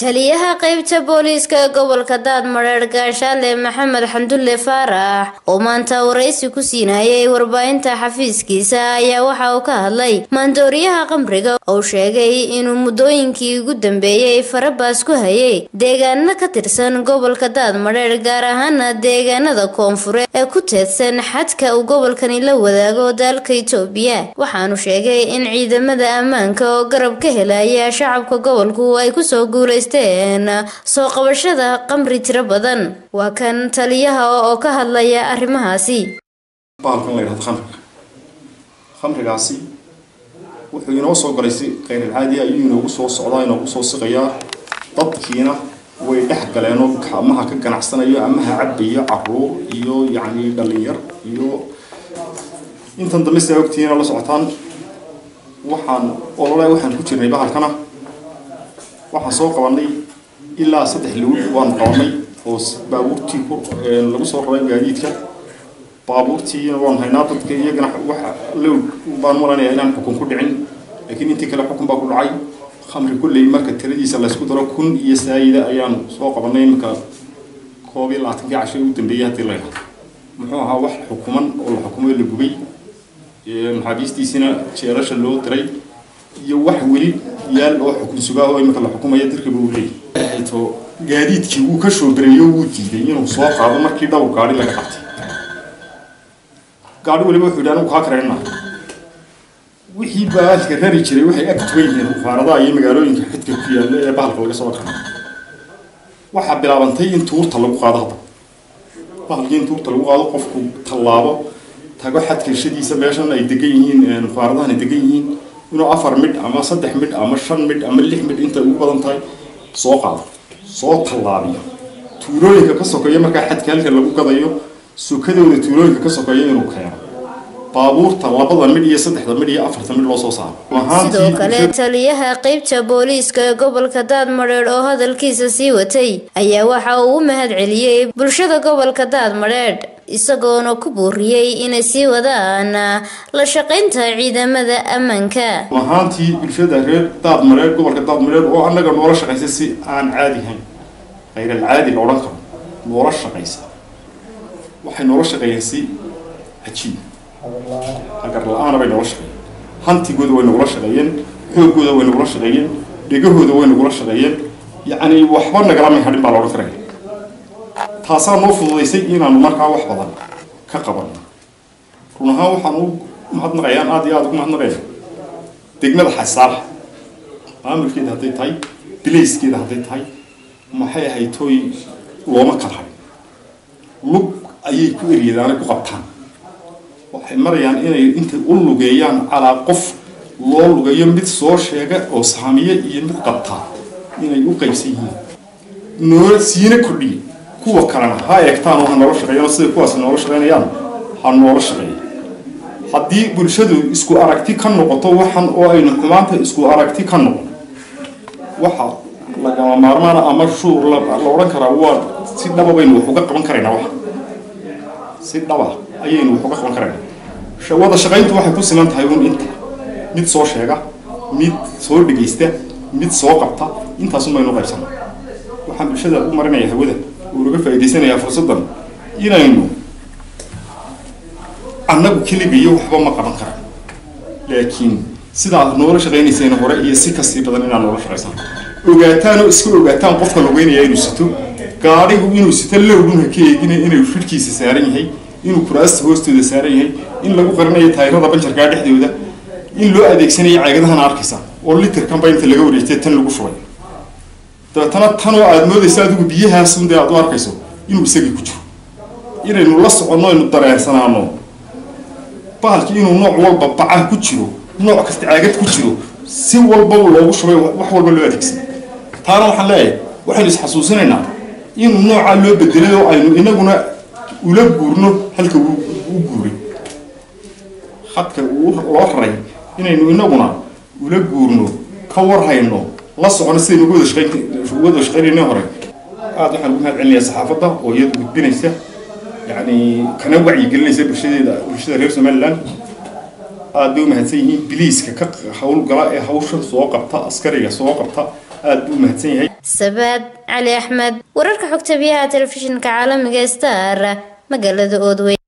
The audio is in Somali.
taliyaha qeybta booliiska gobolka daadmareer gaashaale maxamed xamdulle faarax oo maanta waraysi ku siinayay warbaahinta xafiiskiisa ayaa waxa uu ka hadlay maandooriyaha qamriga oo sheegay inuu muddooyinkii ugu dambeeyey farabaas ku hayay deegaano ka tirsan gobolka daadmareer gaar ahaana deegaanada koonfureed ee ku teedsan xadka uu gobolkani la wadaago dalka itoobiya waxaanu sheegay in ciidamada ammaanka oo garab ka helaya shacabka gobolku ay kusoo guuleysteen soo qabashada qamri tiro badan waa kan taliyaha oo ka hadlaya arrimahaasi bahalkan la yidhahdo khamriga khamrigaasi wuxuu inoo soo galay si kheyrilcaadi ayuu inoogu soo socdaa inoogu soo siqayaa dadkiina way dhex galeenoo amaha ka ganacsanayo amaha cabayo caruur iyo yacni dhalinyar iyo intan dambe sidaa ogtihiina la socotaan waxaan olole waxaan ku jirnay bahalkana waxaan soo qabanay ilaa saddex lawd waan qabanay oo baabuurtii lagu soo raray gaadiidka baabuurtiina waan haynaa dadka iyagana waxa lowd baan malanaya inaan xukun ku dhicin laakiin intii kale xukun baa ku dhacay khamri kulley marka tiradiisa laysku daro kun iyo saayida ayaan soo qabanay iminka koob iyo labaatankii casho u dambeeyay haddii la yidhahdo muxuu ahaa wax xukuman oo la xukumay la gubay maxaabiistiisina jeelasha loo diray iyo wax weli yaal oo xukun sugaa oo iminka la xukumaya dirkiba uu leeyahay to gaadiidkii wuu ka shoobareeyo wuu diiday inuu soo qaado markii dhowr gaari laga qabtay gaari waliba wuxuu yidhi anigu kaa karayna wixii baalka rari jiray waxay ag tugan yihiin mufaaradaha iyo magaalooyinka xidka ku yaalla ee bahalka laga soo qaaday waxaa bilaabantay in tuurta lagu qaado hadda bahalkii in tuurta lagu qaado qofku tallaabo tago xadkashadiisa meeshan ay degan yihiin mufaaradahan ay degan yihiin inuu afar midh ama saddex midh ama shan midh ama lix midh intay ugu badan tahay soo qaado soo tallaabiyo tuulooyinka ka sokeeya markaa xadka halka lagu gadayo sukadooda tuulooyinka ka sokeeya inuu keeno baabuurta labada midh iyo saddexda midh iyo afarta midh loo soo saaro sidoo kale taliyaha qeybta booliiska ee gobolka daadmareer oo hadalkiisa sii watay ayaa waxa uu u mahad celiyey bulshada gobolka daadmareer isagoona ku booriyey inay sii wadaan la shaqaynta ciidamada ammaanka ahaantii bulshada reer daadmareer gobolka daadmareer oo annaga noola shaqaysa si aan caadi hayn kheyral-caadi la odhan karo noola shaqaysa waxay noola shaqeeyeen si cajiib hagar la-aana bay noola shaqeeyeen hantigooda way nagula shaqeeyeen xoogooda way nagula shaqeeyeen dhegahooda way nagula shaqeeyeen yacni waxba nagala mahadhin baa la odhan karaya taasaa noo fududaysay inaanu markaa wax badan ka qabanno run ahaan waxaan u mahadnaqayaan aada iyo aada ugu mahadnaqaya degmada xasaala maamulkeeda hadday tahay bilayskeeda hadday tahay maxay ahayd tooy looma kala hadhin lug ayay ku eryadaanay ku qabtaan waxay marayaan inay intay u lugeeyaan calaa qof loo lugeeyo mid soo sheega oo saamiye iyo mid qabtaa inay u qaybsan yihiin noola siina kordhiye kuwa kalena ha eegtaan oo ha noola shaqeeyaan sida kuwaas noola shaqeynayaan ha noola shaqeeya haddii bulshadu isku aragti ka noqoto waxan oo aynu xumaanta isku aragti ka noqon waxa lagama maarmaana ama shuur la odhan karaa waa si dhaba baynu wax uga qaban karaynaa wax si dhaba ayaynu wax uga qaban karaynaa wada shaqayntu waxay ku siman tahay un inta mid soo sheega mid soo dhegaysta mid soo qabta intaasun baynu qaybsana waxaan bulshada u marinaya hawada unaga faa'idaysanayaa fursaddan inaynu annagu keligiyo waxba ma qaban karan laakiin sidaa noola shaqaynaysayna hore iyo si kasii badan inaan noola shaqaysan ogaataan oo iska ogaataan qofka lugeynaya inuu sito gaadhigu inuu sito lowdun ha ka eegina inuu fidhkiisa saaran yahay inuu kuraasta hoostooda saaran yahay in lagu qarinayo taayirada banjarkaa dhexdooda in loo adeegsanayo caagadahana arkaysa oo litirkanba inta laga wareegtay tan lagu shubay dabeetana tan oo aada moodaysa adigu biyahaasun dee aada u arkayso inuu isagii ku jiro inaynu la soconno aynu dareensanaano bahalkii inuu nooc walba baca ku jiro nooc kasta caagad ku jiro si walbaba loogu shubay wax walba loo adeegsan taana waxaan leeyahay waxaynu isxasuusinaynaa inuu noocaa loo bedelay oo aynu inaguna ula guurno halka u guuray hadka loo raray inaynu inaguna ula guurno ka warhayno la socono sidaynu uga wada shaqaynayna hore aada waxaan ugu mahad celinayaa saxaafadda oo iyada gudbinaysa yacni kana wacyigelinaysa bulshadeeda bulshada reer somaliland aada bay u mahadsan yihiin biliiska ka howlgala ee hawshan soo qabta askariga soo qabta aada buu u mahadsan yahay sabaad cali axmed wararka xogta biyaha telefishinka caalamiga star magaalada oodweyn